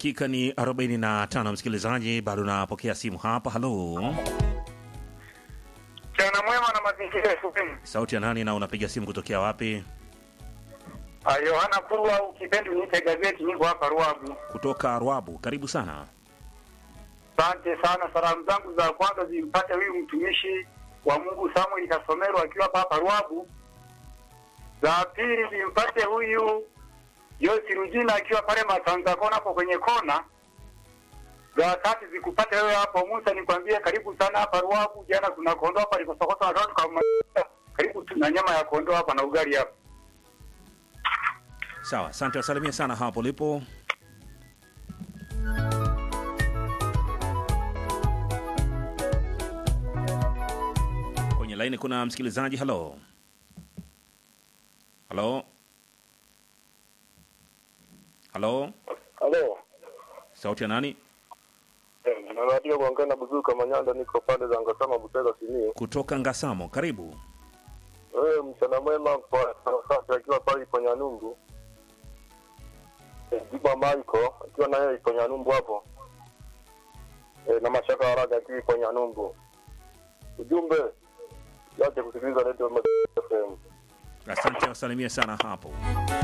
Dakika ni 45, msikilizaji, bado napokea simu hapa. Halo, Mchana mwema na mazingira ya shuleni. sauti ya nani na unapiga simu kutokea wapi? Ah, Yohana Kurwa au kipindi niite gazeti, niko hapa Ruabu. Kutoka Rwabu, karibu sana. Asante sana. Salamu zangu za kwanza zimpate huyu mtumishi wa Mungu Samuel Kasomero akiwa hapa hapa Ruabu. Za pili zimpate huyu Yosi Rujina akiwa pale Masanza kona hapo kwenye kona. Za tatu zikupate wewe hapo Musa, nikwambie karibu sana hapa Ruabu. Jana kuna kondoo hapa likosokota watoto kama karibu tuna nyama ya kondoo hapa na ugali hapa. Sawa, asante, wasalimia sana hapo ulipo. Kwenye laini kuna msikilizaji. Halo, halo, halo, Halo. sauti ya nani? Eh, Narudia kuongea na Buzuka Manyanda, niko pande za Ngasama Butega Simiyu. Kutoka Ngasamo, karibu. Eh, mchana mwema kwa sasa akiwa pale ipo Nyanumbu. Eh, Jiba Maiko akiwa na yeye ipo Nyanumbu hapo. Eh, na Mashaka Haraga akiwa ipo Nyanumbu. Ujumbe yache kusikiliza Radio Mazingira FM. Asante, wasalimia sana hapo.